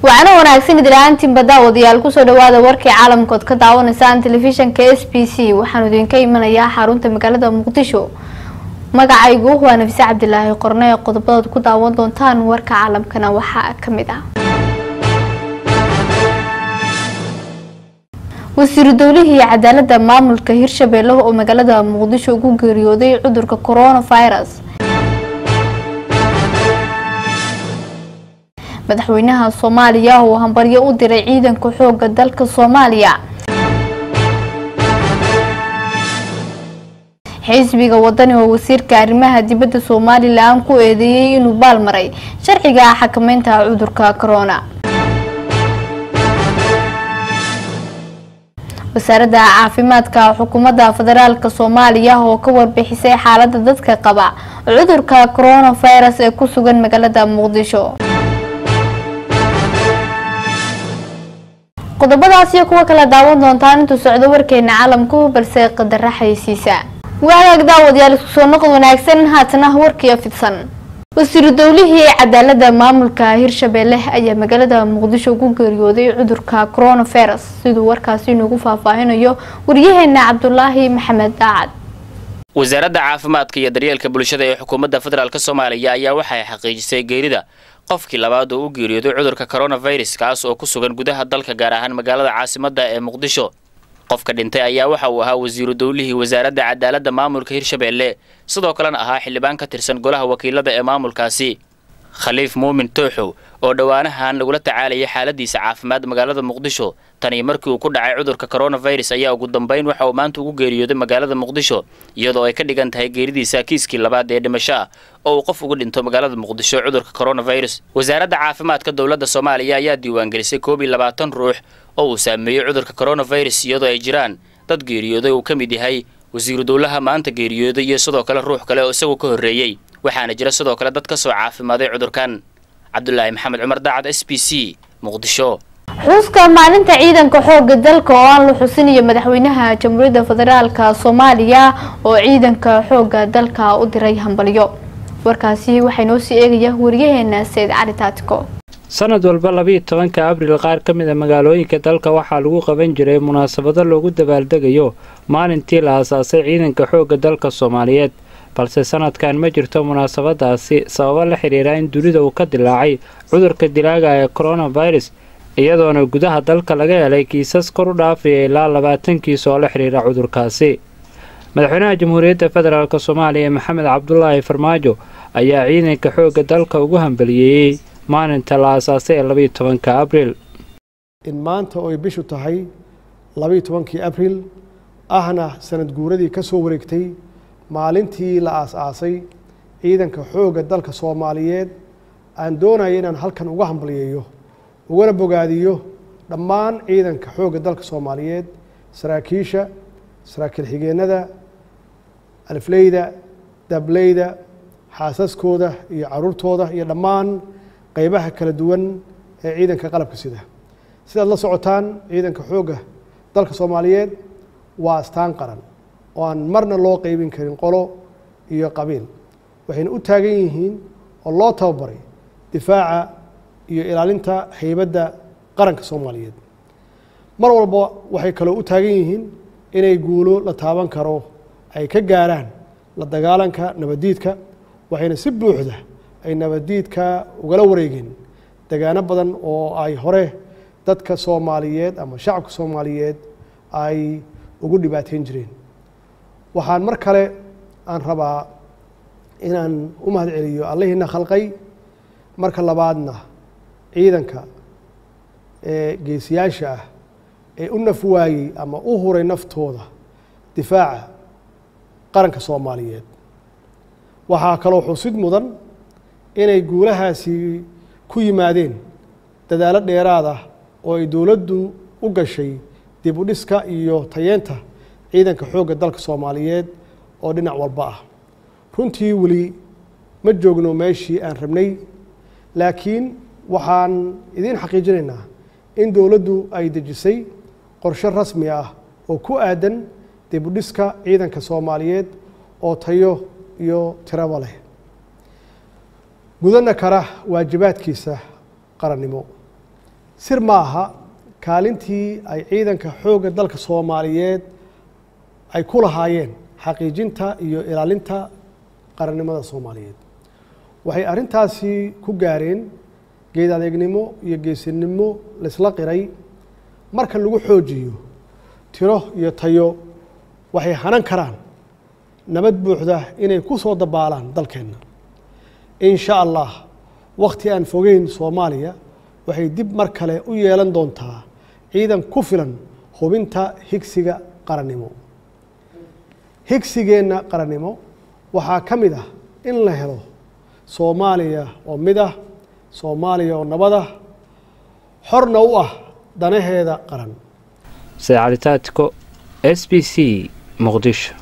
wacno wanaagsan idilaaantiin baddaawadayaal kusoo dhawaada warkii caalamkood ka daawanaysaan telefishanka s b c waxaanu idinka imanayaa xarunta magaalada muqdisho magacaygu waa nafise cabdilaahi qorne ee qodobadaad ku daawan doontaan warka caalamkana waxaa kamid ah wasiiru dowlihii cadaalada maamulka hirshabeelle oo magaalada muqdisho ugu geeriyooday cudurka coronavirus madaxweynaha soomaaliya oo hambaryo u diray ciidanka xooga dalka soomaaliya xisbiga wadani oo wasiirka arrimaha dibadda somalilan ku eedeeyey inuu baalmaray sharciga xakameynta cudurka corona wasaaradda caafimaadka xukuumadda federaalk soomaaliya oo ka warbixisay xaalada dadka qaba cudurka coronavirus ee ku sugan magaalada muqdisho qodobadaas iyo kuwa kala daawan doontaan intuu socdo warkeena caalamku balse qadara xaysiisa waagaag daawadayaal isku soo noqod wanaagsan haatana warkiiyo fidsan wasiiru dowlihii cadaalada maamulka hirshabeelle ayaa magaalada muqdisho ugu geeriyooday cudurka coronavirus siduu warkaasi inugu faahfaahinayo waryaheena cabdulaahi maxamed daacad wasaaradda caafimaadka iyo daryeelka bulshada ee xukuumadda federaalk soomaaliya ayaa waxay xaqiijisay geerida qofkii labaad oo u geeriyooday cudurka coronavirus kaas oo ku sugan gudaha dalka gaar ahaan magaalada caasimadda ee muqdisho qofka dhintay ayaa waxa uu ahaa wasiiru dowlihii wasaaradda cadaaladda maamulka hirshabeelle sidoo kalena ahaa xildhibaan ka tirsan golaha wakiilada ee maamulkaasi khaliif muumin tooxow oo dhowaanahan lagula tacaalayay xaaladiisa caafimaad magaalada muqdisho tanii markii uu ku dhacay cudurka coronavirus ayaa ugu dambeyn waxa uu maanta ugu geeriyooday magaalada muqdisho iyadoo ay ka dhigan tahay geeridiisa kiiskii labaad ee dhimasho ah oo uu qof ugu dhinto magaalada muqdisho cudurka coronavirus wasaaradda caafimaadka dowladda soomaaliya ayaa diiwaangelisay koob iyo labaatan ruux oo uu saameeyey cudurka coronavirus iyadoo ay jiraan dad geeriyooday uu ka mid yahay wasiiru dowlaha maanta geeriyooday iyo sidoo kale ruux kale oo isagu ka horreeyey waxaana jira sidoo kale dad ka soo caafimaaday cudurkan cabdulaahi maxamed cumar daacad s b c muqdisho xuska maalinta ciidanka xooga dalka oo aan la xusinayo madaxweynaha jamhuuriyadda federaalka soomaaliya oo ciidanka xooga dalka u diray hambalyo warkaasi waxaa noo sii eegaya wariyaheena sayid cali taatiko sanad walba labiiyo tobanka abril qaar ka mid a magaalooyinka dalka waxaa lagu qaban jiray munaasabado loogu dabaaldegayo maalintii la aasaasay ciidanka xoogga dalka soomaaliyeed balse sanadkan ma jirto munaasabadaasi sababo la xidhiira in dunida uu ka dilaacay cudurka dilaaga ee coronavirus iyadoona gudaha dalka laga helay kiisas kor u dhaafaya ilaa labaatan kiis oo la xidhiira cudurkaasi madaxweynaha jamhuuriyadda federaalk soomaaliya maxamed cabdulaahi farmaajo ayaa ciidanka xoogga dalka ugu hambaliyeeyey maalinta la aasaasay ee labiiyo tobanka abril in maanta oo ay bishu tahay labiiyo tobankii abril ahna sanad guuradii ka soo wareegtay maalintii la aas-aasay ciidanka xoogga dalka soomaaliyeed aan doonaya inaan halkan uga hambaliyeeyo ugana bogaadiyo dhammaan ciidanka xoogga dalka soomaaliyeed saraakiisha saraakiil xigeenada alifleyda dableyda xaasaskooda iyo caruurtooda iyo dhammaan qeybaha kala duwan ee ciidanka qalabka sida sidaad la socotaan ciidanka xoogga dalka soomaaliyeed waa astaan qaran oo aan marna loo qeybin karin qolo iyo qabiil waxayna u taagan yihiin oo loo tababaray difaaca iyo ilaalinta haybadda qaranka soomaaliyeed mar walba waxay kaloo u taagan yihiin inay guulo la taaban karo ay ka gaaraan la dagaalanka nabaddiidka waxayna si buuxda ay nabaddiidka ugala wareegeen degaano badan oo ay hore dadka soomaaliyeed ama shacabka soomaaliyeed ay ugu dhibaateyn jireen waxaan mar kale aan rabaa inaan u mahad celiyo allihiina khalqay marka labaadna ciidanka ee geesiyaasha ah ee u naf waayey ama u huray naftooda difaaca qaranka soomaaliyeed waxaa kaloo xusid mudan inay guulahaasi ku yimaadeen dadaalo dheeraad ah oo ay dowladdu u gashay dib u dhiska iyo tayeenta ciidanka xoogga dalka soomaaliyeed oo dhinac walba ah runtii weli ma joogno meeshii aan rabnay laakiin waxaan idiin xaqiijinaynaa in dowladdu ay dejisay qorshe rasmi ah oo ku aadan dib u dhiska ciidanka soomaaliyeed oo tayo iyo tiraba leh gudana kara waajibaadkiisa qarannimo sir maaha kaalintii ay ciidanka xoogga dalka soomaaliyeed ay ku lahaayeen xaqiijinta iyo ilaalinta qarannimada soomaaliyeed waxay arrintaasi ku gaareen geed adeegnimo iyo geesinimo laysla qiray marka lagu xoojiyo tiro iyo tayo waxay hanan karaan nabad buuxda inay ku soo dabaalaan dalkeenna in sha allah wakhti aan fogeyn soomaaliya waxay dib mar kale u yeelan doontaa ciidan ku filan hubinta higsiga qarannimo higsigeenna qarannimo waxaa ka mid ah in la helo soomaaliya oo mid ah soomaaliya oo nabad ah xorna u ah danaheeda qaran seecalitaatiko s b c muqdisho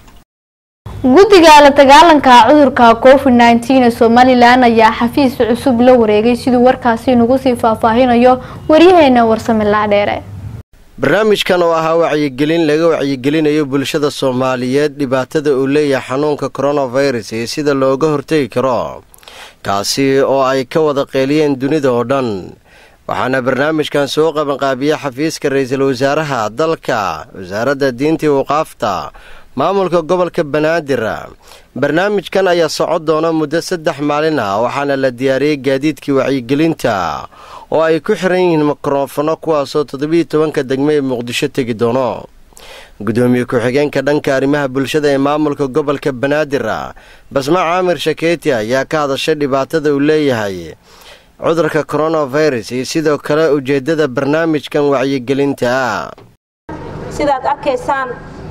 guddiga la dagaalanka cudurka covid nneteen ee somalilan ayaa xafiis cusub la wareegay siduu warkaasi nagu sii faahfaahinayo waryaheena warsame laadheere barnaamijkan oo ahaa wacyigelin laga wacyigelinayo bulshada soomaaliyeed dhibaatada uu leeyahay xanuunka coronavirus iyo sida looga hortegi karo kaasi oo ay ka wada qeeliyeen dunida oo dhan waxaana barnaamijkan soo qabanqaabiya xafiiska ra-iisul wasaaraha dalka wasaaradda diinta iyo waqaafta maamulka gobolka banaadir barnaamijkan ayaa socon doona muddo saddex maalin ah waxaana la diyaariyey gaadiidkii wacyigelinta oo ay ku xiran yihiin mikrofono kuwaasoo toddobiiyo tobanka degmo ee muqdisho tegi doono gudoomiye ku-xigeenka dhanka arrimaha bulshada ee maamulka gobolka banaadir basma caamir shakeeti ayaa ka hadashay dhibaatada uu leeyahay cudurka coronavirus iyo sidoo kale ujeeddada barnaamijkan wacyigelinta sidaad arkaysaan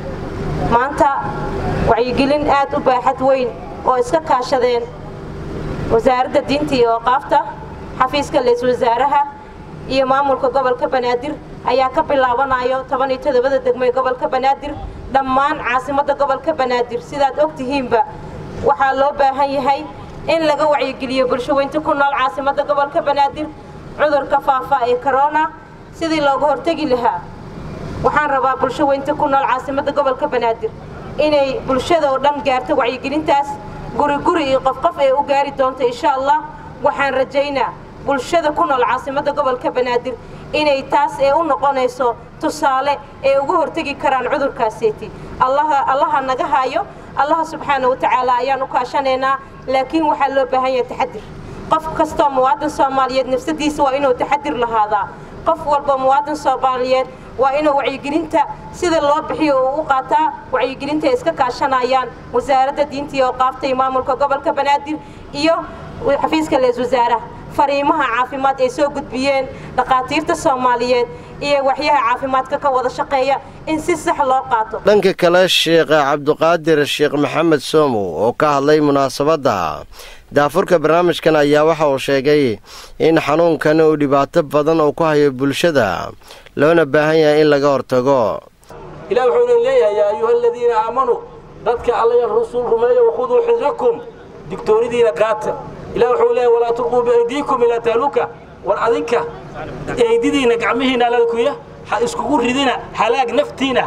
maanta wacyigelin aad u baaxad weyn oo iska kaashadeen wasaaradda diinta iyo waqaafta xafiiska leys wasaaraha iyo maamulka gobolka banaadir ayaa ka bilaabanayo toban iyo toddobada degmo ee gobolka banaadir dhammaan caasimadda gobolka banaadir sidaad og tihiinba waxaa loo baahan yahay in laga wacyigeliyo bulshaweynta ku nool caasimadda gobolka banaadir cudurka faafa ee corona sidii looga hortegi lahaa waxaan rabaa bulshaweynta ku nool caasimadda gobolka banaadir inay bulshada oo dhan gaarto wacyigelintaas guri guri iyo qof qof ee u gaari doonto insha allah waxaan rajaynaa bulshada ku nool caasimadda gobolka banaadir inay taas ee u noqonayso tusaale ee uga hortegi karaan cudurkaaseeti allaha naga haayo allaha subxaana wa tacaala ayaan u kaashanaynaa laakiin waxaa loo baahan yahay taxadir qof kastoo muwaadin soomaaliyeed nafsadiisa waa inuu taxadir lahaadaa qof walba muwaadin soomaaliyeed waa inuu wacyigelinta sida loo bixiyo uu u qaataa wacyigelinta ay iska kaashanayaan wasaaradda diinta iyo waqaafta iyo maamulka gobolka banaadir iyo xafiiska lees wasaaraha fariimaha caafimaad ay soo gudbiyeen dhakhaatiirta soomaaliyeed iyo waxyaha caafimaadka ka wada shaqeeya in si sax loo qaato dhanka kale sheekh cabduqaadir sheekh maxamed soomow oo ka hadlay munaasabadda daafurka barnaamijkan ayaa waxa uu sheegay in xanuunkan uu dhibaato badan uu ku hayo bulshada loona baahan yahay in laga hortago ilah wuxuu idin leeyahay yaa ayuha aladiina aamanuu dadka allaya rasuul rumeeya wakhuduu xidrakum digtoonidiina qaata ilah wuxuu leeyahay walaa tulquu biaydiikum ilaa taaluka war adinka eydidiina gacmihiina alkuya ha iskugu ridina halaag naftiina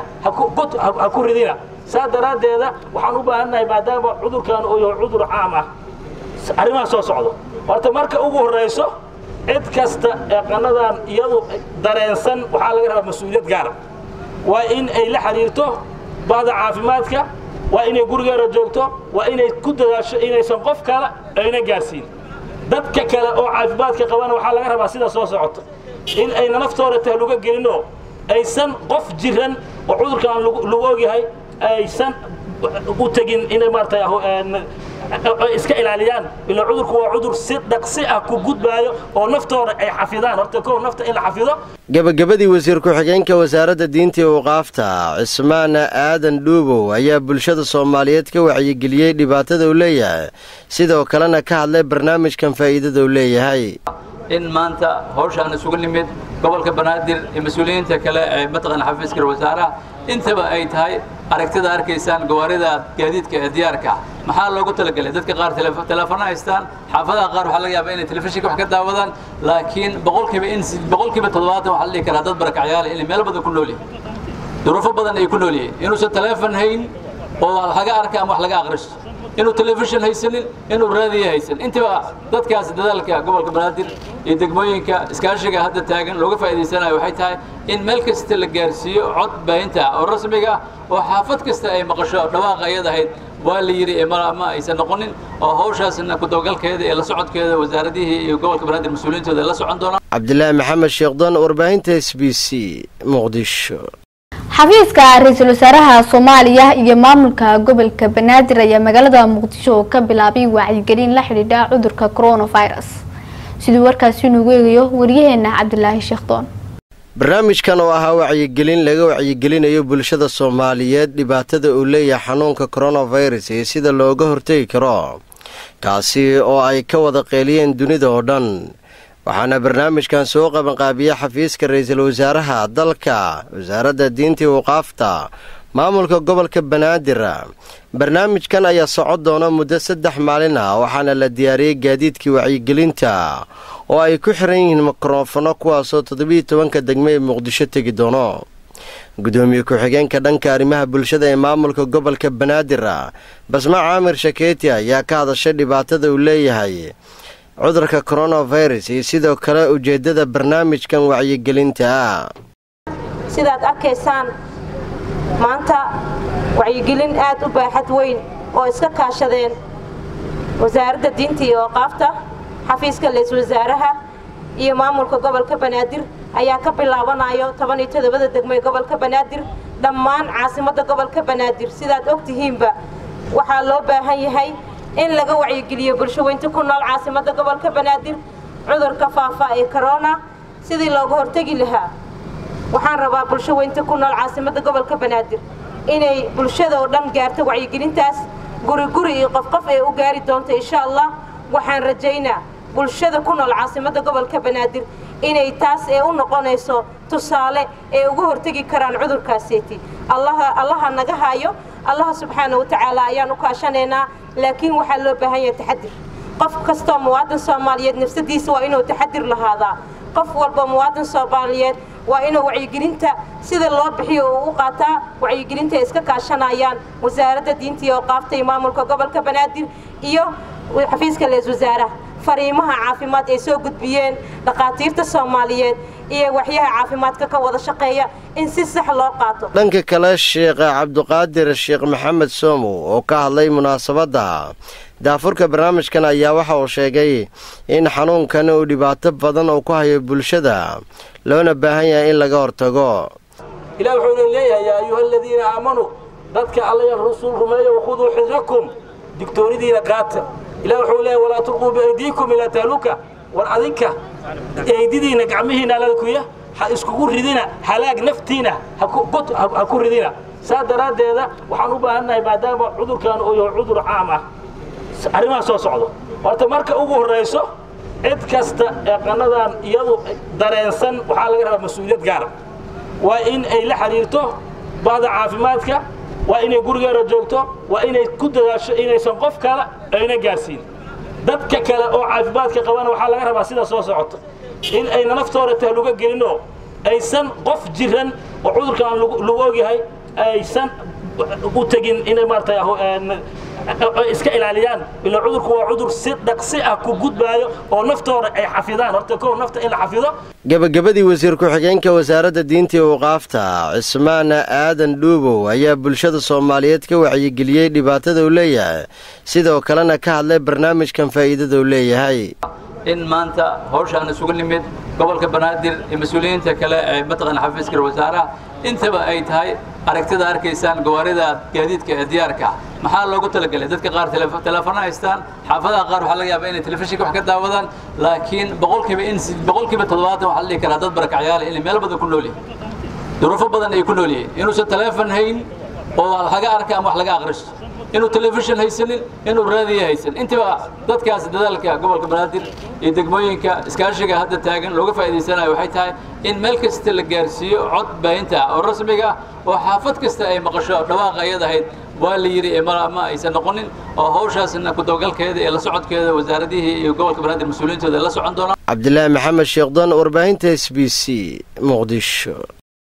ha ku ridina saa daraaddeeda waxaan u baahannahay maadaama cudurkan uu yahay cudur caam ah arrimaha soo socdo horta marka ugu horrayso cid kasta ee qanadan iyadu dareensan waxaa laga rabaa mas-uuliyad gaara waa in ay la xidhiirto bahda caafimaadka waa inay gurigeeda joogto waa inay ku dadaasho inaysan qof kale ayna gaarsiin dadka kale oo caafimaadka qabana waxaa laga rabaa sida soo socoto in ayna naftooda tahluga gelinoo aysan qof jiran oo cudurkaan lagu ogyahay aysan u tegin inay maarata iska ilaaliyaan ilaa cudurku waa cudur si dhaqsi ah ku gudbaayo oo naftooda ay xafidaan horta kow nafta in la xafido gebagabadii wasiir ku-xigeenka wasaaradda diinta iyo waqaafta cismaan aadan dhuubow ayaa bulshada soomaaliyeed ka wacyigeliyey dhibaatada uu leeyahay sidoo kalena ka hadlay barnaamijkan faa'iidada uu leeyahay in maanta hawshaan isugu nimid gobolka banaadir iyo mas-uuliyiinta kale ee mataqana xafiiska wasaaraha intaba ay tahay aragtida arkaysaan gawaarida gaadiidka ee diyaarka ah maxaa loogu talagelay dadka qaar teleefano haystaan xaafadaha qaar waxaa laga yaabaa inay telefishinka wax ka daawadaan laakiin boqolkiiba in boqolkiiba toddobaatan waxaa la dhihi karaa dad barakacyaal inay meel badan ku nool yihiin duruufo badan ay ku nool yihiin inuusan teleefon hayn oo wax laga arka ama wax laga akhristo inuu telefishin haysanin inuu raadiya haysan intiba dadkaas dadaalka gobolka banaadir iyo degmooyinka iskaashiga hadda taagan looga faa'iidaysanayo waxay tahay in meel kasta la gaarsiiyo cod baahinta ah oo rasmiga ah oo xaafad kasta ay maqasho dhawaaqa ayad ahayd waa la yidhi ee ma aysan noqonin oo hawshaasna kudabagalkeeda ee la socodkeeda wasaaradihii iyo gobolka banaadir mas-uuliyiintooda ay la socon doonaan cabdilaahi maxamed sheekhdon warbaahinta s b c muqdisho xafiiska ra-iisul wasaaraha soomaaliya iyo maamulka gobolka banaadir ayaa magaalada muqdisho oo ka bilaabay wacyigelin la xidhiidha cudurka coronavirus siduu warkaasi nugu eegayo waryaheena cabdilaahi sheekhdoon barnaamijkan oo ahaa wacyigelin laga wacyigelinayo bulshada soomaaliyeed dhibaatada uu leeyahay xanuunka coronavirus iyo sida looga hortegi karo kaasi oo ay ka wada qeeliyeen dunida oo dhan waxaana barnaamijkan soo qabanqaabiya xafiiska ra-iisul wasaaraha dalka wasaaradda diinta waqaafta maamulka gobolka banaadir barnaamijkan ayaa socon doona muddo saddex maalin ah waxaana la diyaariyey gaadiidkii wacyigelinta oo ay ku xiran yihiin mikrofono kuwaasoo toddobiiyo tobanka degmo ee muqdisho tegi doono gudoomiye ku-xigeenka dhanka arrimaha bulshada ee maamulka gobolka banaadir basma caamir shakeeti ayaa ka hadashay dhibaatada uu leeyahay cudurka coronavirus iyo sidoo kale ujeeddada barnaamijkan wacyigelinta ah sidaad arkaysaan maanta wacyigelin aad u baaxad weyn oo iska kaashadeen wasaaradda diinta iyo waqaafta xafiiska leys wasaaraha iyo maamulka gobolka banaadir ayaa ka bilaabanayo toban iyo toddobada degmo ee gobolka banaadir dhammaan caasimadda gobolka banaadir sidaad og tihiinba waxaa loo baahan yahay in laga wacyigeliyo bulsho weynta ku nool caasimadda gobolka banaadir cudurka faafa ee corona sidii looga hortegi lahaa waxaan rabaa bulsho weynta ku nool caasimadda gobolka banaadir inay bulshada oo dhan gaarto wacyigelintaas guri guri iyo qof qof ee u gaari doonto insha allah waxaan rajaynaa bulshada ku nool caasimadda gobolka banaadir inay taas ee u noqonayso tusaale ee uga hortegi karaan cudurkaaseeti allaha naga hayo allaha subxaana wa tacaala ayaan u kaashanaynaa laakiin waxaa loo baahan yahay taxadir qof kastoo muwaadin soomaaliyeed nafsadiisa waa inuu taxadir lahaadaa qof walba muwaadin soomaaliyeed waa inuu wacyigelinta sida loo bixiyo uu u qaataa wacyigelinta ay iska kaashanayaan wasaaradda diinta iyo waqaafta iyo maamulka gobolka banaadir iyo xafiiska lees wasaaraha fariimaha caafimaad ay soo gudbiyeen dhakhaatiirta soomaaliyeed iyo waxyaha caafimaadka ka wada shaqeeya in si sax loo qaato dhanka kale sheekh cabduqaadir sheekh maxamed soomow oo ka hadlay munaasabadda daafurka barnaamijkan ayaa waxa uu sheegay in xanuunkan uu dhibaato badan uu ku hayo bulshada loona baahan yahay in laga hortago ilaah wuxuuna leeyahay yaa ayuha aladiina aamanuu dadka allaya rasuul rumeeya wakhuduu xidrakum digtoonidiina qaata ilah wuxuu leeyahy walaa tulquu biaydiikum ilaa taaluka war adinka eydidiina gacmihiina lalkuya ha iskugu ridina halaag naftiina ha ku ridina saa daraaddeeda waxaan u baahannahay maadaama cudurkan uu yahay cudur caam ah arrimaha soo socdo horta marka ugu horrayso cid kasta ee qanadan iyadu dareensan waxaa laga rabaa mas-uuliyad gaara waa in ay la xidhiirto bahda caafimaadka waa inay gurigeeda joogto waa inay ku dadaasho inaysan qof kale ayna gaarsiin dadka kale oo caafimaadka qabana waxaa laga rabaa sida soo socoto in ayna naftooda tahluga gelinoo aysan qof jiran oo cudurkaan lagu ogyahay aysan u tegin inay maaragtay iska ilaaliyaan ila cudurku waa cudur si dhaqsi ah ku gudbaayo oo naftooda ay xafidaan horta kow nafta in la xafido gebagabadii wasiir ku-xigeenka wasaaradda diinta iyo waqaafta cismaan aadan dhuubow ayaa bulshada soomaaliyeed ka wacyigeliyey dhibaatada uu leeyahay sidoo kalena ka hadlay barnaamijkan faa'iidada uu leeyahay in maanta hawshaan isugu nimid gobolka banaadir iyo mas-uuliyiinta kale ee mataqan xafiiska wasaaraha intaba ay tahay aragtida arkaysaan gawaarida gaadiidka ee diyaarka ah maxaa loogu talagalay dadka qaar teleefano haystaan xaafadaha qaar waxaa laga yaabaa inay telefishinka wax ka daawadaan laakiin boqolkiiba in boqolkiiba toddobaatan waxaa la dhihi karaa dad barakacyaale inay meel badan ku nool yihiin duruufo badan ay ku nool yihiin inuusan teleefon hayn oo wax laga arka ama wax laga aqristo inuu telefishin haysanin inuu raadiya haysan intiba dadkaas dadaalka gobolka banaadir iyo degmooyinka iskaashiga hadda taagan looga faa'iidaysanayo waxay tahay in meel kasta la gaarsiiyo cod baahinta ah oo rasmiga ah oo xaafad kasta ay maqasho dhawaaqa ayad ahayd waa la yidhi ma aysan noqonin oo hawshaasna kudabagalkeeda iyo la socodkeeda wasaaradihii iyo gobolka banaadir mas-uuliyiintooda la socon doonaan cabdilaahi maxamed sheekhdon warbaahinta s b c muqdisho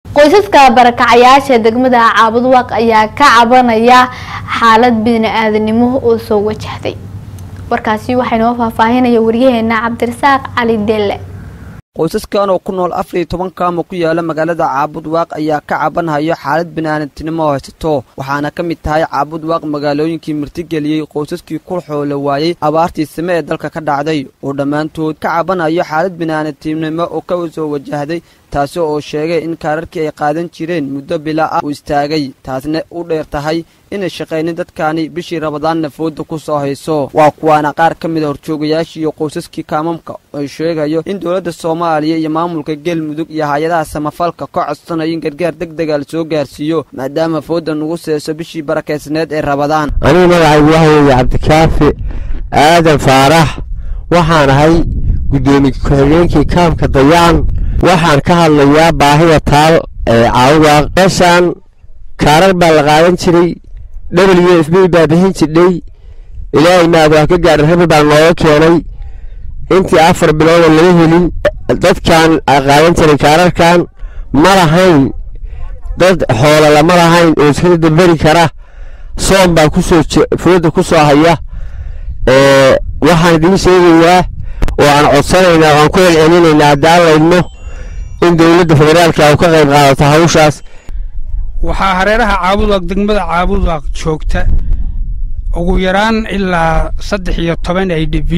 qoysaska barakacayaasha degmada caabudwaaq ayaa ka cabanaya xaalad bini-aadanimo oo soo wajahday warkaasi waxaa inoo faahfaahinaya waryaheena cabdirasaaq cali deelle qoysaskan oo ku nool afar iyo toban kaamo ku yaala magaalada caabudwaaq ayaa ka cabanhayo xaalad bini'aadantinimo oo haysato waxaana ka mid tahay caabudwaaq magaalooyinkii martigeliyey qoysaskii ku xoolo waayey abaartii same ee dalka ka dhacday oo dhammaantood ka cabanhayo xaalad bini'aadantinimo oo ka soo wajahday taasi oo sheegay in kaararkii ay qaadan jireen muddo bila ah uu istaagay taasna u dheer tahay inay shaqaynin dadkaani bishii rabadaanna fooda ku soo hayso waa kuwaana qaar ka mid a horjoogayaashii iyo qoysaskii kaamamka ay sheegayo in dowladda soomaaliya iyo maamulka galmudug iyo hay-adaha samafalka ka codsanayo in gargaar deg dega la soo gaarsiiyo maadaama fooda nugu seeso bishii barakaysneed ee rabadaan anigu magacaygu waxa weeye cabdikaafi aadan faarax waxaan ahay guddoomiye ku-xigeenkii kaamka dayaan waxaan ka hadlayaa baahida taal ee caawudaaq meeshaan kaarar baa la qaadan jiray w f b baa bixin jidhay ilaahay maad waa ka gaadhan rabi baa nooga keenay intii afar bilooda laga helin dadkan ay qaadan jiray kaararkan ma lahayn dad xoola lama lahayn oo iska dambari kara soom baa kusoo fooda ku soo haya waxaan idiin sheegayaa oo aan codsanaynaa oo aan ku celcelinaynaa haddaan laydmo in dowladda federaalka u ka qayb qaadato hawshaas waxaa hareeraha caabudwaaq degmada caabudwaaq joogta ugu yaraan ilaa saddex iyo toban i d b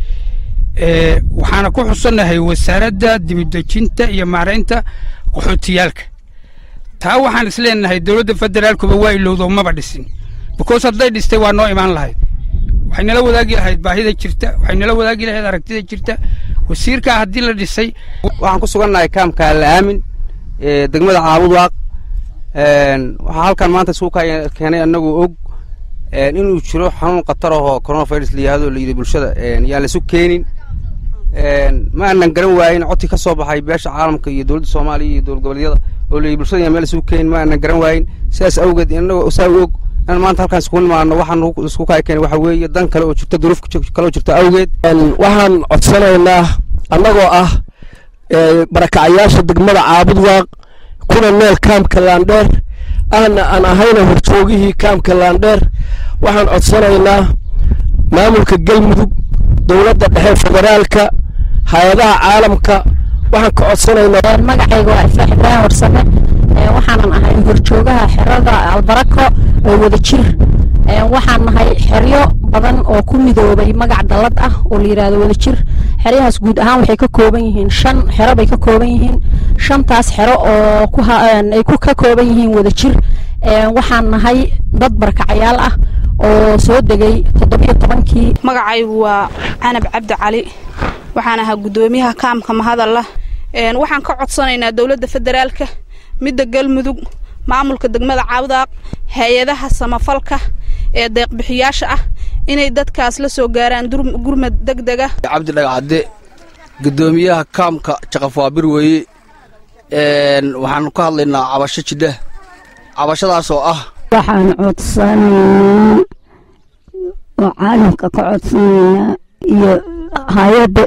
waxaana ku xusannahay wasaaradda dibidejinta iyo maaraynta qaxootiyaalka taa waxaan isleenahay dowladda federaalkuba waa ilowdo maba dhisin bikoos hadday dhistay waa noo imaan lahayd waxay nala wadaagi lahayd baahida jirta waxay nala wadaagi lahayd aragtida jirta wasiirkaa haddii la dhisay waxaan ku sugannahay kaamka alla'aamin ee degmada caabudwaaq waxaa halkan maanta isugu keenay annagoo og inuu jiro xanuun khatar ahoo coronavirus la yihahdo la yidhi bulshada yaan laisu keenin ma aanan garan waayin codkii ka soo baxay beesha caalamka iyo dowladda soomaaliya iyo dowlad goboleedyada oo la yidhi bulshada yaan meel isugu keenin ma aanan garan waayin sidaas awgeed innagoo saa og inaan maanta halkaan iskugu nimaano waxaan isku kaa keenay waxa weeye dan kale oo jirta duruuf kale oo jirta awgeed waxaan codsanaynaa annagoo ah barakacayaasha degmada caabudwaaq kuna meel kaamka laandheer ahna aan ahayna horjoogihii kaamka laandheer waxaan codsanaynaa maamulka galmudug dowladda dhexe federaalka hay-adaha caalamka waxaan ka codsanaynaa magacayga waa ifraax ibraahim warsame waxaanan ahay horjoogaha xerada albarako oo wada jir waxaan nahay xeryo badan oo ku midoobay magac dallad ah oo la yidhaahdo wada jir xeryahaas guud ahaan waxay ka kooban yihiin shan xero bay ka kooban yihiin shantaas xero oo ay ka kooban yihiin wada jir waxaan nahay dad barkacayaal ah oo soo degay toddobiyo tobankii magacaygu waa canab cabdi cali waxaan ahaa guddoomiyaha kaamka mahadalla waxaan ka codsanaynaa dowladda federaalka midda galmudug maamulka degmada caawdaaq hay-adaha samafalka ee deeqbixiyaasha ah inay dadkaas la soo gaaraan gurmad deg dega cabdi dhagacadde guddoomiyaha kaamka jaqafaabir weeye waxaan ka hadlaynaa cabasho jidha cabashadaas oo ah waxaan codsanaynaa oo caalamka ka codsanaynaa iyo hay-adda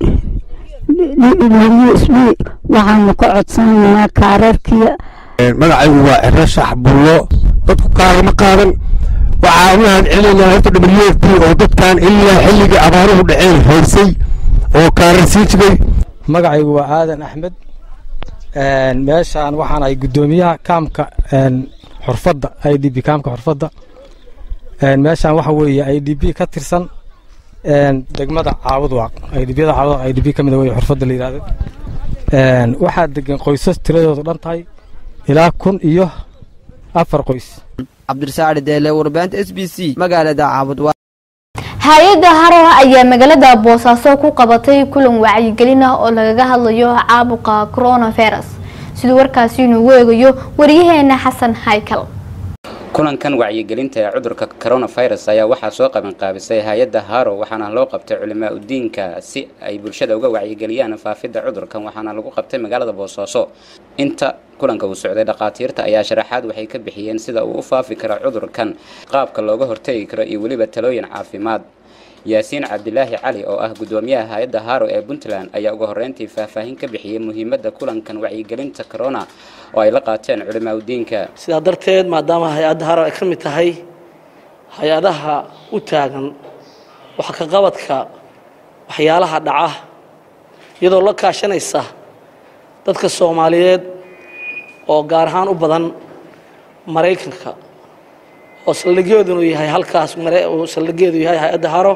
w s b waxaanu ka codsanaynaa kaararkiya magacaygu waa ciro shax bullo dadku kaarama qaadan waxaa u mahad celinaynaa horta w f b oo dadkan ilaa xilligii abaaruhu dhaceen haysay oo kaarar sii jigay magacaygu waa aadan axmed meeshaan waxaan ahay guddoomiyaha kaamka xurfadda i d b kaamka xurfadda meeshaan waxa weeye i d b ka tirsan degmada caabudwaaq i d byada caabudwaaq i d b ka mid wey xurfadda la yidhahdo waxaa degan qoysas tiradoodu dhan tahay ilaa kun iyo afar qoys cabdirasaacdi deele warbaahinta s b c magaalada caabudwaaq hay-adda haroha ayaa magaalada boosaaso ku qabatay kulan wacyigelin ah oo lagaga hadlayo caabuqa coronavirus siduu warkaasi inuugu eegayo waryaheena xasan haykal kulankan wacyigelinta ee cudurka coronavirus ayaa waxaa soo qabanqaabisay hay-adda haro waxaana loo qabtay culimaa udiinka si ay bulshada uga wacyigeliyaan faafidda cudurkan waxaana lagu qabtay magaalada boosaaso inta kulanka uu socday dhakhaatiirta ayaa sharaxaad waxay ka bixiyeen sida uu u faafi karo cudurkan qaabka looga hortegi karo iyo weliba talooyin caafimaad yaasiin cabdilaahi cali oo ah gudoomiyaha hay-adda haro ee puntland ayaa ugu horreyntii faahfaahin ka bixiyey muhiimadda kulankan wacyigelinta corona oo ay la qaateen culimaaudiinka sidaa darteed maadaama hay-adda haro ay ka mid tahay hay-adaha u taagan wax ka qabadka waxyaalaha dhaca iyadoo la kaashanaysa dadka soomaaliyeed oo gaar ahaan u badan maraykanka oo saldhigyoodunu yahay halkaas uu saldhigyeedu yahay hay-adda haro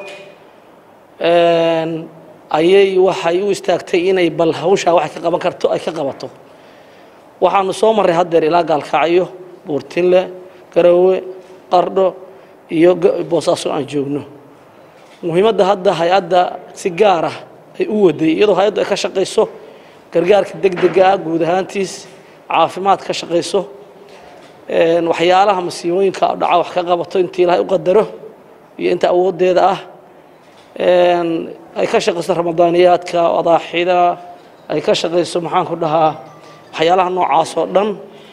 ayay waxay u istaagtay inay bal hawshaa waxay ka qaban karto ay ka qabato waxaanu soo marray haddeer ilaa gaalkacyo buurtinle garowe qardho iyo boosaaso aan joogno muhiimadda hadda hay-adda si gaar ah ay u waday iyadoo hay-addu ay ka shaqayso gargaarka degdega ah guud ahaantiis caafimaad ka shaqayso waxyaalaha masiibooyinka dhaca wax ka qabato intii ilaahay u qadaro iyo inta awooddeeda ah ay ka shaqayso ramadaaniyaadka adaaxida ay ka shaqayso maxaanku dhahaa waxyaalaha noocaas oo dhan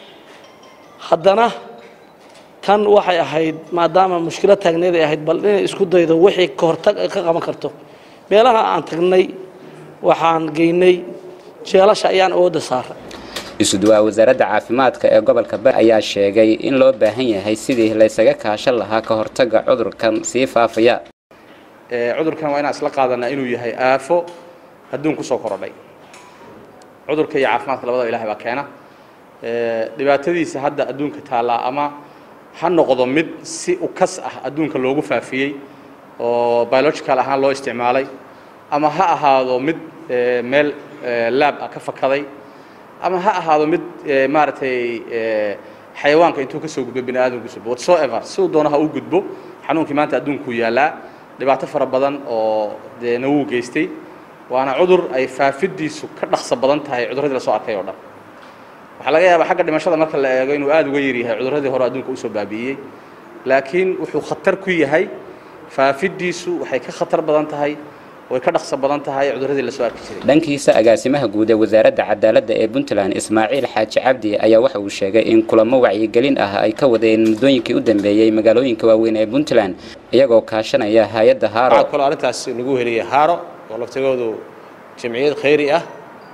haddana tan waxay ahayd maadaama mushkilad taagneed ay ahayd bal inay isku daydo wixii ka hortag ay ka qaban karto meelaha aan tagnay waxaan geynay jeelasha ayaan awoodda saaray isuduwaa wasaaradda caafimaadka ee gobolka bari ayaa sheegay in loo baahan yahay sidii laysaga kaashan lahaa ka hortagga cudurkan sii faafaya cudurkan waa inaan isla qaadanaa inuu yahay aafo adduun ku soo korodhay cudurka iyo caafimaadka labadaba ilahay baa keena dhibaatadiisa hadda adduunka taallaa ama ha noqdo mid si ukas ah adduunka loogu faafiyey oo biological ahaan loo isticmaalay ama ha ahaado mid meel laab ah ka fakaday ama ha ahaado mid maaragtay xayawaanka intuu ka soo gudbo bini aadamku soo whatsoever siduu doono ha u gudbo xanuunkii maanta adduunkuu yaallaa dhibaato fara badan oo dee nawuu geystay waana cudur ay faafidiisu ka dhaqso badan tahay cudurradii lasoo arkay oo dhan waxaa laga yaabaa xagga dhimashada marka la eego inuu aada uga yaryahay cudurradii hore adduunka usoo baabi'iyey laakiin wuxuu khatar ku yahay faafidiisu waxay ka khatar badan tahay way ka dhaqso badan tahay cudurradii lasoo arki jiray dhankiisa agaasimaha guud ee wasaaradda cadaaladda ee puntland ismaaciil xaaji cabdi ayaa waxa uu sheegay in kulamo wacyigelin ah ay ka wadeen muddooyinkii u dambeeyey magaalooyinka waaweyn ee puntland iyagoo kaashanaya hay-adda haaro waxaa kaloo arrintaas lagu heliyey haaro oo laftigoodu jamciyad khayri ah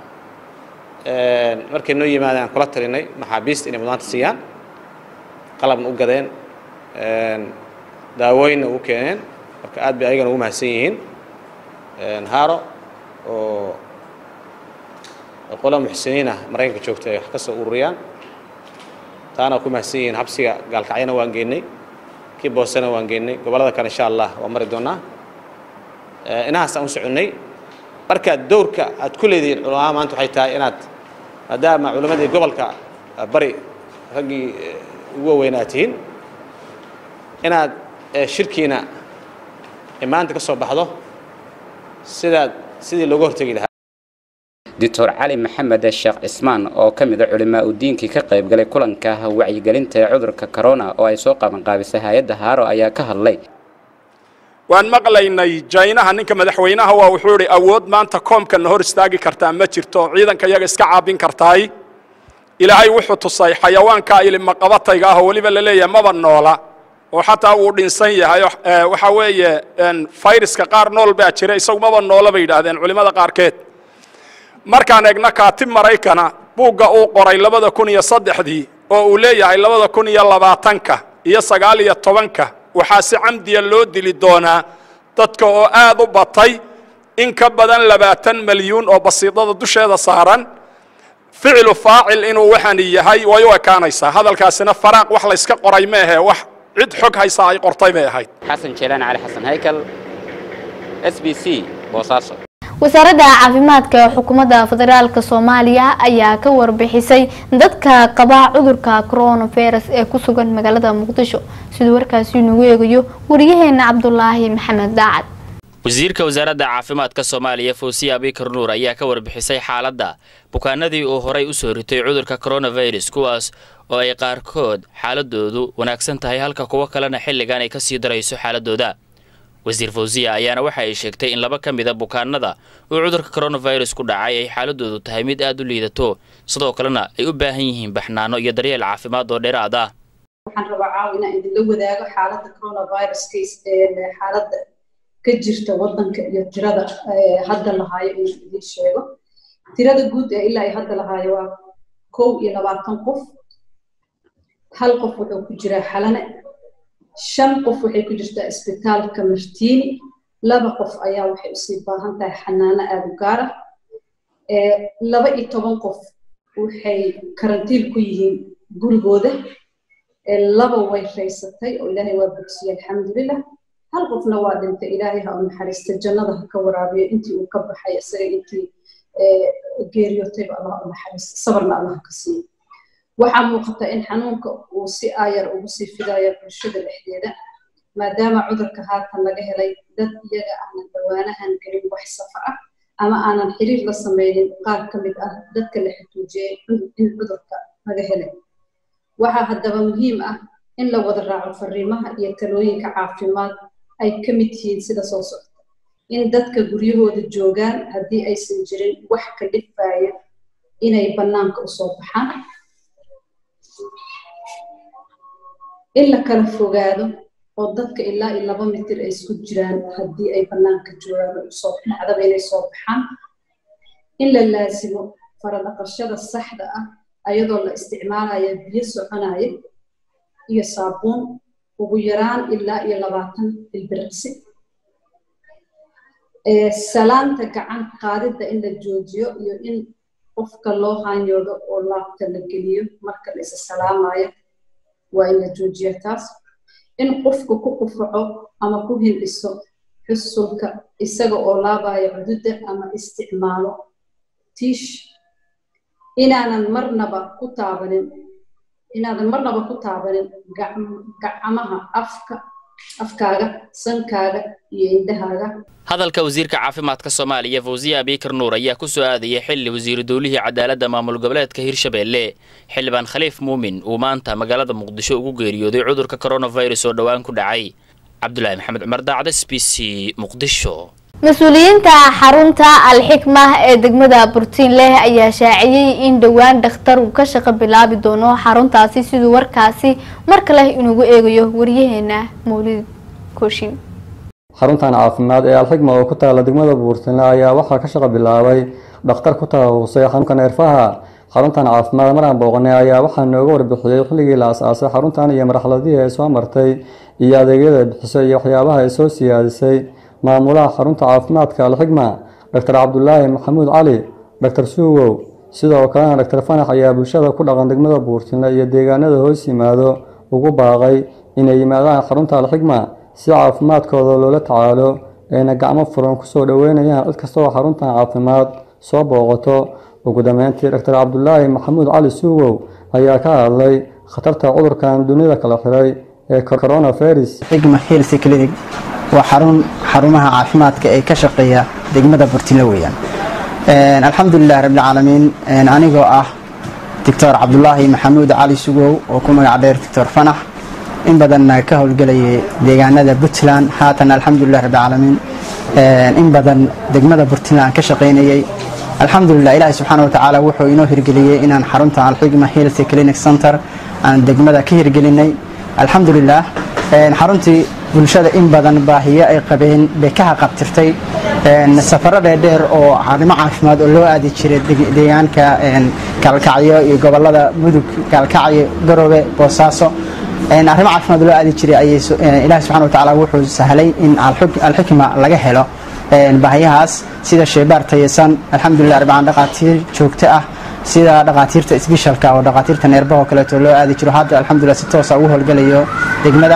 markay noo yimaadeen kula talinay maxaabiista inay mudnaanta siiyaan qalabna u gadeen daawooyinna u keeneen marka aad bay ayagana ugu mahadsan yihiin haaro oo qola muxsiniin ah maraykanka joogta ay wax ka soo ururiyaan taana ku mahadsan yihiin xabsiga gaalkacyana waan geynay kii boosena waan geynay gobollada kale insha allah waan mari doonaa inahaas aan u soconnay marka dowrka aad ku leedihiin culamaa maanta waxay tahay inaad maadaama culammadii gobolka bari raggii ugu waaweynaa tihiin inaad shirkiina maanta ka soo baxdo sidaad sidii looga hortegi lahaa doctor cali maxamed sheekh cismaan oo ka mid a culimaa udiinkii ka qayb galay kulanka wacyigelinta ee cudurka corona oo ay soo qabanqaabisay hay-adda haaro ayaa ka hadlay waan maqlaynay jaynaha ninka madaxweynaha waa wuxuu idhi awood maanta koomkana hor istaagi kartaa ma jirto ciidanka iyaga iska caabin kartaay ilaahay wuxuu tusay xayawaanka ilimaqabatayga ah oo weliba la leeyahay maba noola oo xataa wuu dhinsan yahay waxa weeye fayraska qaar nool baa jira isagu maba noola bay yidhaahdeen culimmada qaarkeed markaan eegna kaatib maraykana buugga uu qoray labada kun iyo saddexdii oo uu leeyahay labada kun iyo labaatanka iyo sagaal iyo tobanka waxaa si camdiya loo dili doonaa dadka oo aad u batay in ka badan labaatan malyuun oo basiidada dusheeda saaran ficilu faacil inuu waxani yahay way u ekaanaysaa hadalkaasina faraaq wax layska qoray ma ahe wax cid xog haysa ay qortay bay ahayd xasan jeelaan cali xasan haykal s b c boosaaso wasaaradda caafimaadka ee xukuumadda federaalka soomaaliya ayaa ka warbixisay dadka qaba cudurka coronavirus ee ku sugan magaalada muqdisho siduu warkaasi nagu eegayo wariyaheena cabdulaahi maxamed daacad wasiirka wasaaradda caafimaadka soomaaliya fawsiya abikar nuur ayaa ka warbixisay xaaladda bukaanadii uu horay u soo ritay cudurka coronavirus kuwaas oo ay qaarkood xaaladoodu wanaagsan tahay halka kuwo kalena xilligan ay kasii darayso xaaladooda wasiir fawsiya ayaana waxa ay sheegtay in laba ka mida bukaanada uu cudurka coronavirus ku dhacay ay xaaladoodu tahay mid aad u liidato sidoo kalena ay u baahan yihiin baxnaano iyo daryeel caafimaad oo dheeraad ah waxaan rabaa caaw inaan idinla wadaago xaaladda coronavirus xaaladda ka jirta waddanka iyo tirada hadda lahaayo inuu idiin sheego tirada guud ee ilaa ay hadda lahaayo waa kow iyo labaatan qof hal qof wuxuu ku jiraa xalane shan qof waxay ku jirtaa isbitaalka martiini laba qof ayaa waxay usii baahan tahay xanaano aada u gaar ah laba iyo toban qof waxay karantiil ku yihiin gurigooda laba way raysatay oo ilaahay waa bogsiyey alxamdulilah hal qofna waa dhintay ilaahay ha u naxariista jannada ha ka waraabiyo intii uu ka baxay isaga intii geeriyootayba allah u naxariista sabarna allah ka siiyo waxaa muuqata in xanuunka uu si aayar ugu sii fidayo bulshada dhexdeeda maadaama cudurka haatan laga helay dad iyaga aanan dhawaanahan gelin wax safar ah ama aanan xiriir la sameynin qaar ka mid ah dadka la xutuujiyey in cudurka laga helay waxaa haddaba muhiim ah in la wada raaco fariimaha iyo talooyinka caafimaad ay ka mid yihiin sida soo socda in dadka guryahooda joogaan haddii aysan jirin wax ka dhifaya inay bannaanka usoo baxaan in la kala fogaado oo dadka ilaa iyo laba mitir ay isku jiraan haddii ay bannaanka joogaan oo usoo dhacdaba inay soo baxaan in la laasimo faradhaqashada saxda ah ayadoo la isticmaalaya biyo soconaya iyo saabuun ugu yaraan ilaa iyo labaatan ilbiriqsi salaanta gacan qaadidda in la joojiyo iyo in qofka loo haanyoodo oo laabta la geliyo marka la isa salaamayo waa in la joojiyo taas in qofku ku qufaco ama ku hindhiso xusulka isaga oo laabaya cududda ama isticmaalo tiish inaanan marnaba ku taabanin inaadan marnaba ku taabanin gacmaha afka afkaaga sankaaga iyo indhahaaga hadalka wasiirka caafimaadka soomaaliya fawsiye abiikar nuur ayaa ku soo aadayay xilli wasiiru dowlihii cadaaladda maamul goboleedka hirshabeelle xildhibaan khaliif muumin uu maanta magaalada muqdisho ugu geeriyooday cudurka koronafirus oo dhowaan ku dhacay cabdulaahi maxamed cumar daacda s b c muqdisho mas-uuliyiinta xarunta alxikma ee degmada burtiinleh ayaa shaaciyey in dhowaan dhakhtar uu ka shaqo bilaabi doono xaruntaasi siduu warkaasi mar kale inugu eegayo waryaheena mawlid kooshin xaruntan caafimaad ee alxigma oo ku taala degmada buurtinle ayaa waxaa ka shaqo bilaabay dhakhtar ku takhasusay xanuunka neerfaha xaruntan caafimaad maraan booqanay ayaa waxaa nooga warbixiyey xilligii la as-aasay xaruntan iyo marxaladihii ay soo martay iyo adeegyada bixisay iyo waxyaabaha ay soo siyaadisay maamulaha xarunta caafimaadka alxigma doctor cabdulaahi maxamuud cali doctor suugow sidoo kalena doctor fanax ayaa bulshada ku dhaqan degmada buurtinle iyo deegaanada hoos yimaado ugu baaqay inay yimaadaan xarunta alxigma si caafimaadkooda loola tacaalo ayna gacmo furan kusoo dhoweynayaan cid kasta oo xaruntan caafimaad soo booqato ugu dambeyntii doctor cabdulaahi maxamuud cali suugow ayaa ka hadlay khatarta cudurkan dunida kala xiray ee coronavirus xigma health clinic waa xarun xarumaha caafimaadka ee ka shaqeeya degmada burtile weeyaan alxamdulilah rabbilcaalamiin anigoo ah doctor cabdulaahi maxamuud cali sugow oo ku magac dheer doctor fanax in badanna ka howlgelayay deegaanada puntland haatan alxamdulilah rabbilcaalamiin in badan degmada puntland ka shaqaynayay alxamdulilah ilaahi subxaana watacaala wuxuu inoo hirgeliyey inaan xarunta alxigma health clinic center aan degmada ka hirgelinay alxamdulilah xaruntii bulshada in badan baahiyo ay qabeen bay ka haqabtirtay safaro dheerdheer oo arrimo caafimaad oo loo aadi jiray deegaanka gaalkacyo iyo gobolada mudug gaalkacyo garowe boosaaso arrimo caafimaad loo aadi jiray ayay ilaahi subxana watacaala wuxuu sahlay in alxikma laga helo baahiyahaas sida sheebaar tayasan alxamdulilah rabbican dhaqaatiir joogto ah sida dhaqaatiirta isbishalka oo dhaqaatiirta neerbaha oo kaleeto loo aadi jiro hadda alxamdulilah si toosa ugu howlgalayo degmada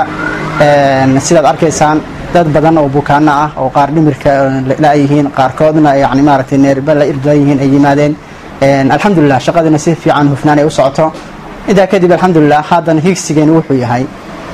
sidaad arkaysaan dad badan oo bukaano ah oo qaar dhimirka la-yihiin qaarkoodna yani maaragtay neerba la irlayihiin ay yimaadeen alxamdulilah shaqadina si fiican hufnaan ay u socoto intaa kadib alxamdulilah haddana higsigeenu wuxuu yahay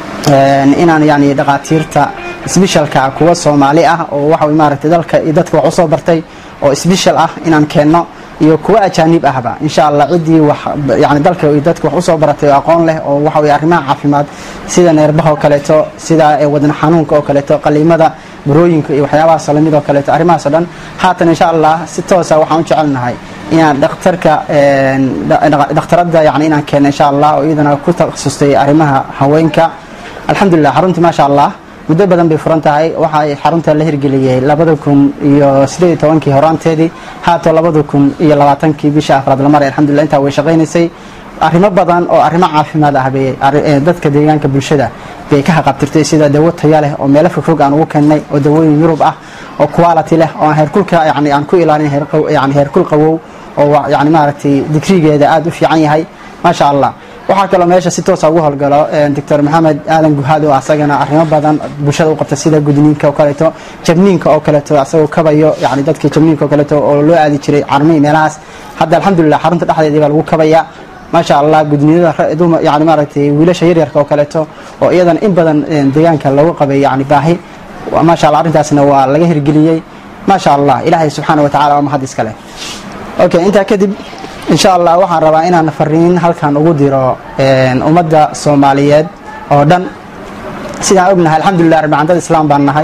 inaan yani dhaqaatiirta isbishalka kuwa soomaali ah oo waxa maaragtay dalka iyo dadka wax usoo bartay oo isbishal ah inaan keenno iyo kuwa ajaanib ahba insha allah ciddii wax yani dalka iyo dadka wax usoo baratay oo aqoon leh oo waxa weye arrimaha caafimaad sida neerbaha oo kaleeto sida wadna xanuunka oo kaleeto qaliimada burooyinka iyo waxyaabahaas lamid oo kaleeto arrimahaas oo dhan haatan insha allah si toosa waxaan u jecelnahay inaan dhakhtarka dhakhtaradda yani inaan keenno insha allah oo iyadana ku takhasustay arrimaha haweenka alxamdulilah xaruntii maasha allah muddo badan bay furan tahay waxa ay xarunta la hirgeliyey labada kun iyo sideed iyo tobankii horaanteedii haatoo labada kun iyo labaatankii bisha afraad la maray alxamdulillah intaa way shaqaynaysay arrimo badan oo arrimo caafimaad ah bay dadka deegaanka bulshada bay ka haqabtirtay sida dawo taya leh oo meelo fogfog aan ugu keennay oo dawooyin yurub ah oo quality leh oo aan heerkulka yani aan ku ilaalin yani heerkul qawow oo yani maaragtay digrigeeda aada u fiican yahay maasha allah waxaa kaloo meesha si toosa ugu howlgalo doctor maxamed aadan guhaad oo asagana arrimo badan bulshada u qabta sida gudniinka oo kaleeto jabniinka oo kaleeto asagoo kabayo yani dadkii jabniinka oo kaleeto oo loo aadi jiray carmihii meelahaas hadda alxamdulilah xarunta dhexdeedii baa lagu kabaya maasha allah gudniyada yani maaragtay wiilasha yaryarka oo kaleeto oo iyadana in badan deegaanka lagu qabay yani baahi maasha allah arrintaasna waa laga hirgeliyey maasha allah ilaahay subxaana wa tacala waa mahad iskale okay intaa kadib insha allah waxaan rabaa inaan fariin halkan ugu diro ummadda soomaaliyeed oo dhan sidaan ognahay alxamdulilah rabbi candada islaam baan nahay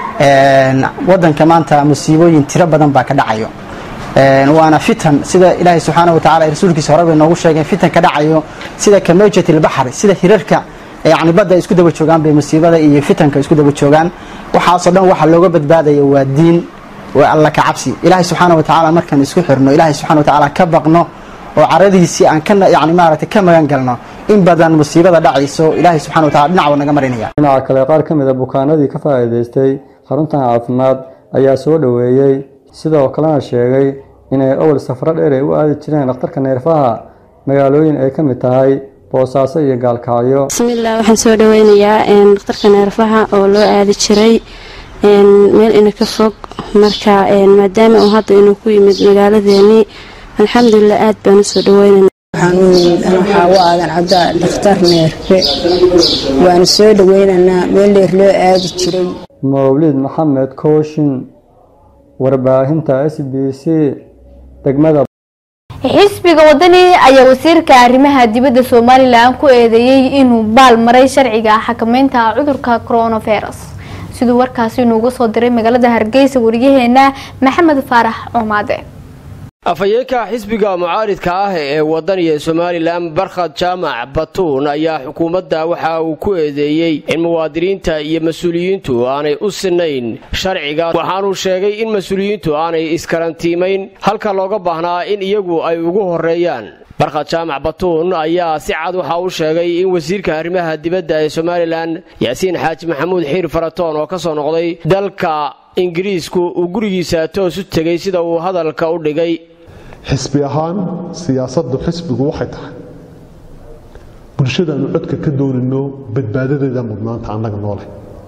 wadanka maanta musiibooyin tiro badan baa ka dhacayo waana fitan sida ilaahay subxaana wa tacala rasuulkiisa hore bay noogu sheegeen fitan ka dhacayo sida kamajat ilbaxri sida hirarka yani badda isku daba joogaan bay musiibada iyo fitanka isku daba joogaan waxaasoo dhan waxa looga badbaadaya waa diin waa alla ka cabsi ilaahay subxaana wa tacaala markaan isku xirno ilaahay subxana wa tacaala ka baqno oo caradiisii aan ka yani maaragtay ka magan galno in badan musiibada dhacayso ilaahay subxana wa tacala dhinac buu naga marinaya dhinaca kale qaar ka mid a bukaanadii ka faa'iidaystay xaruntan caafimaad ayaa soo dhoweeyey sidoo kalena sheegay inay awal safro dheer ay u aadi jireen dhakhtarka neerfaha magaalooyin ay ka mid tahay boosaaso iyo gaalkacyo bismillaah waxaan soo dhaweynayaa dhakhtarka neerfaha oo loo aadi jiray meel ina ka fog marka maadaama uu hadda inuu ku yimid magaaladeenii alxamdulilah aad baan u soo dhaweynana waxaan u nimid an waxaa u aadan cabdaa dhakhtar neerfe waanu soo dhaweynaynaa meel dheer loo aadi jiray mawlid maxamed kooshin warbaahinta s b c degmada xisbiga wadani ayaa wasiirka arrimaha dibadda somalilan ku eedeeyey inuu baal maray sharciga xakameynta cudurka coronavirus siduu warkaasi inuuga soo diray magaalada hargeysa wariyaheena maxamed faarax coomaade afhayeenka xisbiga mucaaridka ah ee wadaniga somalilan barkhad jaamac batuun ayaa xukuumadda waxa uu ku eedeeyey in muwaadiniinta iyo mas-uuliyiintu aanay u sinayn sharciga waxaanuu sheegay in mas-uuliyiintu aanay iskarantiimayn halka looga baahnaa in iyagu ay ugu horeeyaan barkhad jaamac batuun ayaa si cad waxa uu sheegay in wasiirka arrimaha dibadda ee somalilan yaasiin xaaji maxamuud xiir faratoon oo ka soo noqday dalka ingiriisku uu gurigiisa toos u tegay sida uu hadalka u dhigay xisbi ahaan siyaasaddu xisbigu waxay tahay bulshadaannu codka ka doonayno badbaadadeeda mudnaanta annaga noole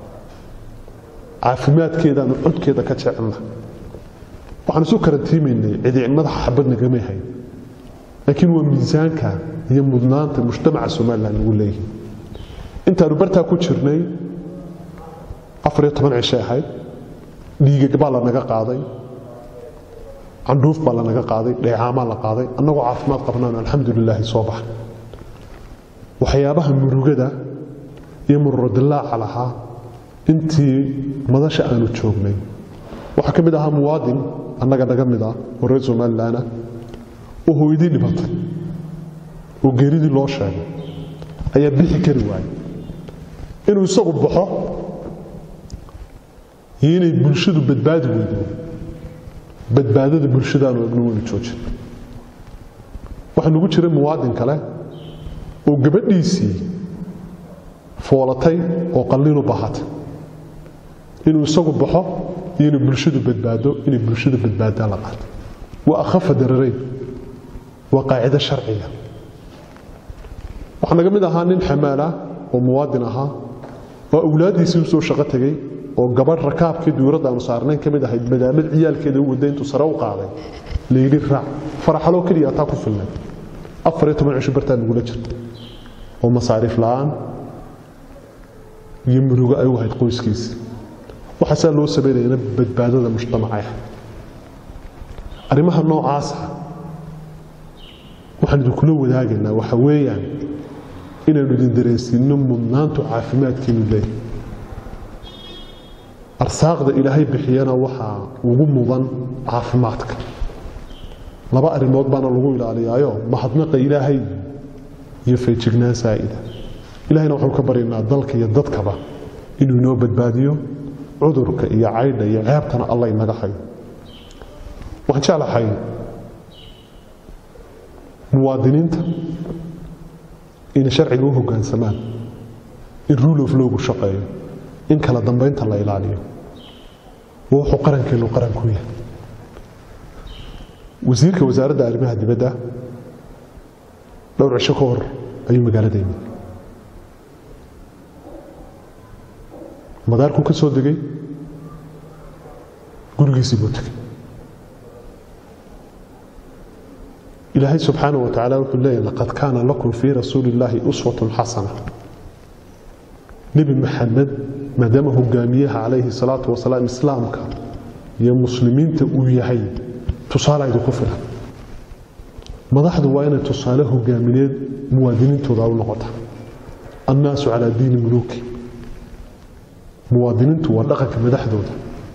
caafimaadkeedaannu codkeeda ka jecelna waxaan isu karantiimaynay cidi madaxa xabad nagamay hayn laakiin waa miisaanka iyo mudnaanta mujtamaca somalilan lagu leeyahay intaannu bartaa ku jirnay afariyo toban cishay ahayd dhiigag baa lanaga qaaday candhuuf baa lanaga qaaday dheecaamaa la qaaday annagoo caafimaad qabnaan alxamdulilaahi soo baxa waxyaabaha murugada iyo mururodilaaca lahaa intii madasha aanu joognay waxaa ka mid ahaa muwaadin annaga naga mid ah oo reer somalilan ah oo hooydii dhibatay oo geeridii loo sheegay ayaa bixi kari waayay inuu isagu baxo iyo inay bulshadu badbaadi weydo badbaadada bulshadaanu egno waynu joojin waxaa nagu jira muwaadin kale oo gabadhiisii foolatay oo qalliin u baahatay inuu isagu baxo iyo inay bulshadu badbaado inay bulshadu badbaadaan la qaato waa akhafa dararayn waa qaacido sharciga waxaa naga mid ahaa nin xamaala oo muwaadin ahaa oo awlaaddiisii u soo shaqo tegey oo gabadh rakaabkii duuradda aanu saarnayn ka mid ahayd madaamad ciyaalkeeda u wadda intuu sare u qaaday layidhi raac faraxaloo keliya ataa ku filnay afar iyo toban cisho bartaa nagula jirta oo masaariif la'aan iyo murugo ay u ahayd qoyskiisa waxaasaa loo samaynayana badbaadada mujtamacaya arrimaha noocaasa waxaan idinkula wadaagaynaa waxa weeyaan inaynu idin dareensiinno mudnaantu caafimaadkiinu leeyahay arsaaqda ilaahay bixiyana waxaa ugu mudan caafimaadka laba arrimood baana lagu ilaaliyaayo mahadnaqa ilaahay iyo feejignaan saa'ida ilahayna waxaanu ka baryaynaa dalka iyo dadkaba inuu inoo badbaadiyo cudurka iyo caydha iyo ceebtana alla inaga hayo waxaan jeclahay muwaadiniinta inay sharciga u hoggaansamaan in rule of lowgu shaqeeyo in kala dambaynta la ilaaliyo waa wuxuu qarankeenu qaran ku yahay wasiirka wasaaradda arrimaha dibadda dhowr cisho ka hor ayuu magaalada yimid madaarkuu ka soo degay gurigiisii buu tegay ilaahay subxaanaه wa tacaala wuxuu leeyahy laqad kaana lakum fii rasuuli اllaahi uswatun xasana nebi maxamed maadaama hogaamiyaha calayhi salaatu wasalaam islaamka iyo muslimiinta uu yahay tusaale idinku filan madaxdu waa inay tusaale hogaamineed muwaadiniintooda u noqota annaasu calaa diini muluuki muwaadiniintu waa dhaqanka madaxdooda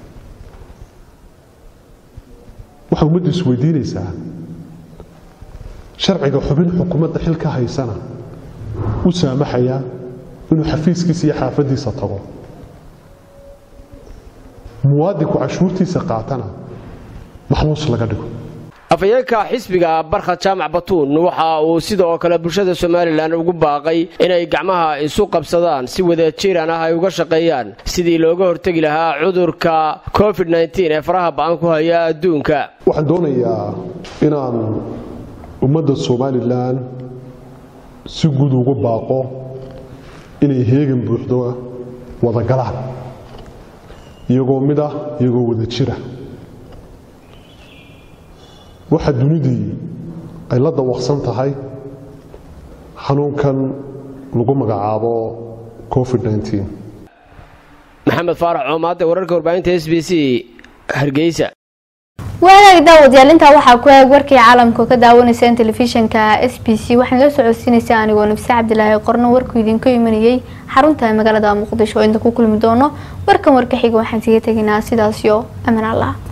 waxay ummaddu isweydiinaysaa sharciga xubin xukuumadda xil ka haysana u saamaxaya inuu xafiiskiisa iyo xaafaddiisa tago muwaadinku cashuurtiisa qaatana maxbuus laga dhigo afhayeenka xisbiga barkhad jaamac batuun waxa uu sidoo kale bulshada somalilan ugu baaqay inay gacmaha isu qabsadaan si wadajiran ah ay uga shaqeeyaan sidii looga hortegi lahaa cudurka covid ee faraha ba'an ku haya adduunka waxaan doonayaa inaan ummadda somalilan si guud ugu baaqo inay heegan buuxdo wada galaan iyagoo mid ah iyagoo wada jira waxa dunidii ay la dawaqsan tahay xanuunkan lagu magacaabo covid maxamed faarax coomaade wararka warbaahinta s b c hargeysa waagaag daawadayaal intaa waxaa ku eeg warkii caalamka ka daawanayseen telefishinka s b c waxaan la socodsiinaysaa anigoo nafse cabdilaahi qorno warkuu idinka imanayay xarunta magaalada muqdisho oo inta ku kulmi doono warkan warka xiga waxaan siga tegaynaa sidaasyo aman allah